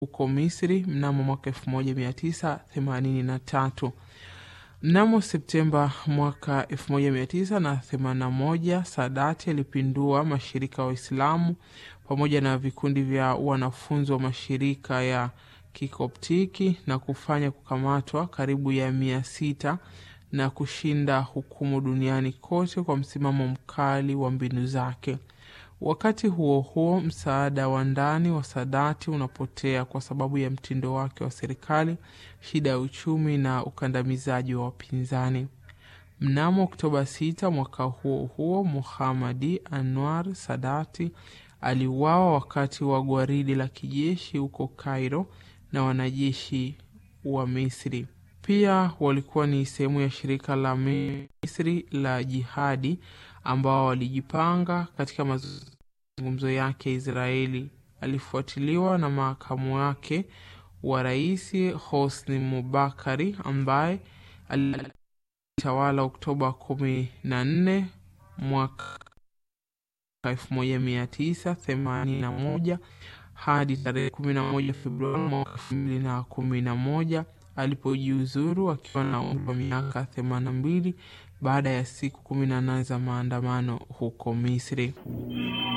huko Misri mnamo mwaka 1983. Mnamo Septemba mwaka 1981 Sadati alipindua mashirika ya Waislamu pamoja na vikundi vya wanafunzi wa mashirika ya Kikoptiki na kufanya kukamatwa karibu ya mia sita na kushinda hukumu duniani kote kwa msimamo mkali wa mbinu zake. Wakati huo huo, msaada wa ndani wa Sadati unapotea kwa sababu ya mtindo wake wa serikali, shida ya uchumi na ukandamizaji wa wapinzani. Mnamo Oktoba 6 mwaka huo huo, Muhamadi Anwar Sadati aliuawa wakati wa gwaridi la kijeshi huko Cairo na wanajeshi wa Misri. Pia walikuwa ni sehemu ya shirika la Misri la Jihadi ambao walijipanga katika mazungumzo yake Israeli. Alifuatiliwa na makamu wake wa rais Hosni Mubakari ambaye alitawala Oktoba kumi na nne mwaka elfu moja mia tisa themanini na moja hadi tarehe kumi na moja Februari mwaka elfu mbili na kumi na moja alipojiuzuru akiwa na umri wa miaka themanini na mbili baada ya siku kumi na nane za maandamano huko Misri.